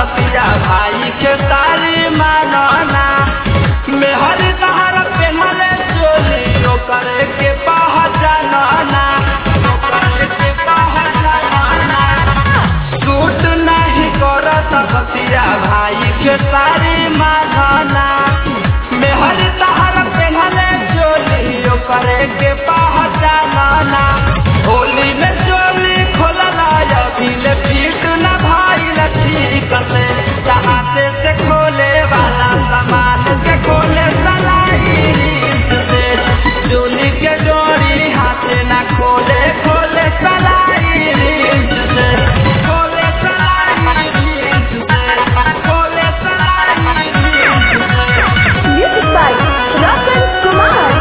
बतिया भाई के तारी मानना मेहर तहर पेहले चोली ओकर के पहचानना ओकर के पहचानना सूट नहीं करत बतिया भाई के तारी मानना मेहर तहर पेहले चोली ओकर के पहचानना होली में चोली खोलला अभी ले पीट न भाई ठीक से चाहते से खोले वाला सामान से खोले सलाई से चोली के डोरी हाथे न खोले खोले सलाई से खोले सलाई से खोले सलाई से Music by Ratan Kumar.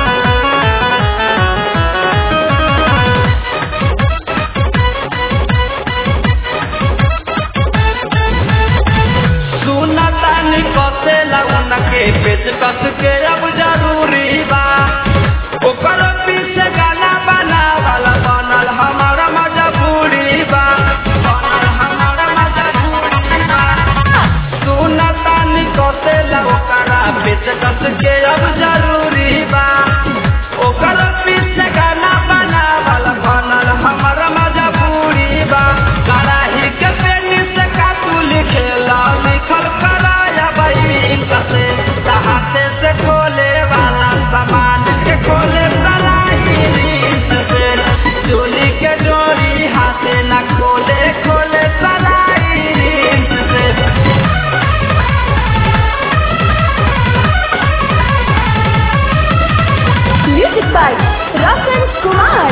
सुनतानी कसे लगन के पेच कस के अब जरूरी बा ओकर पीछे गाना बना वाला बनल हमार मजबूरी बा बनल हमार मजबूरी बा सुनतानी कसे लगन पेच कस के अब जरूरी बा ओकर पीछे गाना बना वाला बनल हमार मजबूरी बा कराही के पेनी से कातू लिखेला लिखल कराया बही कसे चाहते से खोले वाला सामान के खोले सलाई रीत से चोली के डोरी हाथे न खोले खोले सलाई रीत से Music by Ratan Kumar.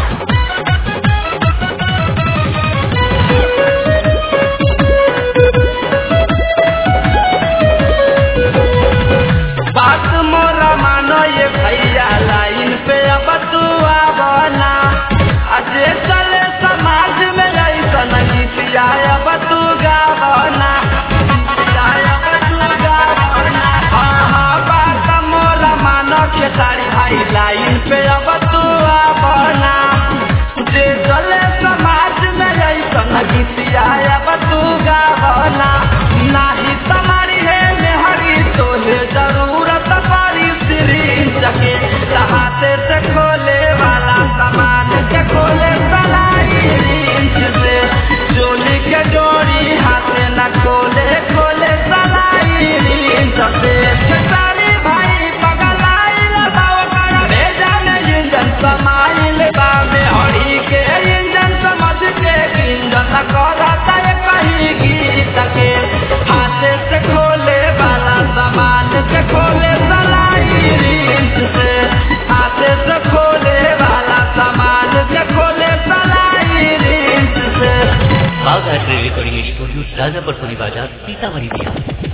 बात मोरा मानो ये भैया लाइन पे अब तू आवना अजे चले समाज में ऐसन गीतिया अब तू गावना गीतिया अब तू गावना हाँ हाँ बात मोरा मानो के सारी भाई लाइन पे अब तू आवना जे चले समाज में ऐसन गीतिया अब तू गावना नाही तुम्हारी है मेहरी तोहे जरूरत पड़ी सिरिंज के चाहते से खोले वाला सामान के खोले सलाई रिंच से चोली के डोरी हाथे न खोले खोले सलाई रिंच से खेसारी भाई पगलाइल बाव कर भेजा में इंजन समाइल बा में हरी के इंजन समझ के इंजन करता है कहीं गीत के हाथे से खोले वाला सामान से खोले सलाई रीत से हाथे से खोले वाला सामान से खोले सलाई रीत से बाघ रिकॉर्डिंग स्टूडियो राजापुर सोनी बाजार सीतामढ़ी बिहार